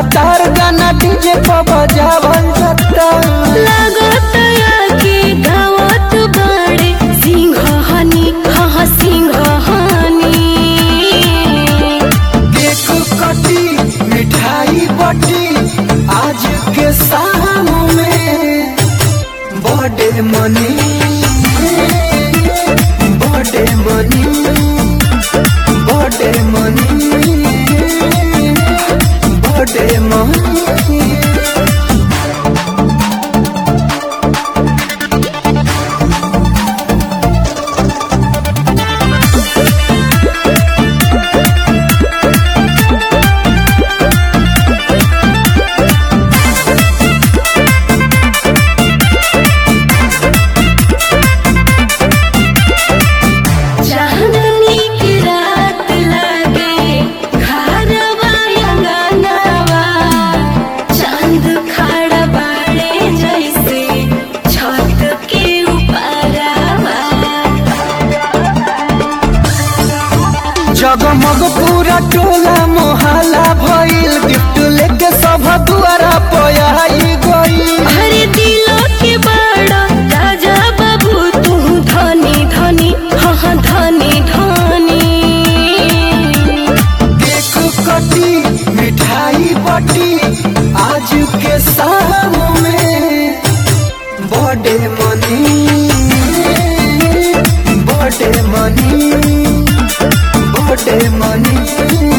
लगातार गाना डीजे पर बजावल जाता लागतया के गावत बाड़े सिंहनी हाँ सिंहनी केक कटी मिठाई बटी आज के शाम में बर्थडे मनी बर्थडे मनी बर्थडे मनी बर्थडे मनी चांदनी की रात लगे घरवा अंगनवा चांद खड़ा बाड़े जैसे छत के ऊपरवा जगमग पूरा टोला मोहल्ला भइल गिफ्ट लेके सब दुआरा पयाई गई अरे दिलो के बड़ा राजा बाबू तू धनी धनी हाँ हाँ धनी धनी केक कटी मिठाई बटी आज के शाम में बर्थडे मनी बर्थडे मनी बर्थडे मनी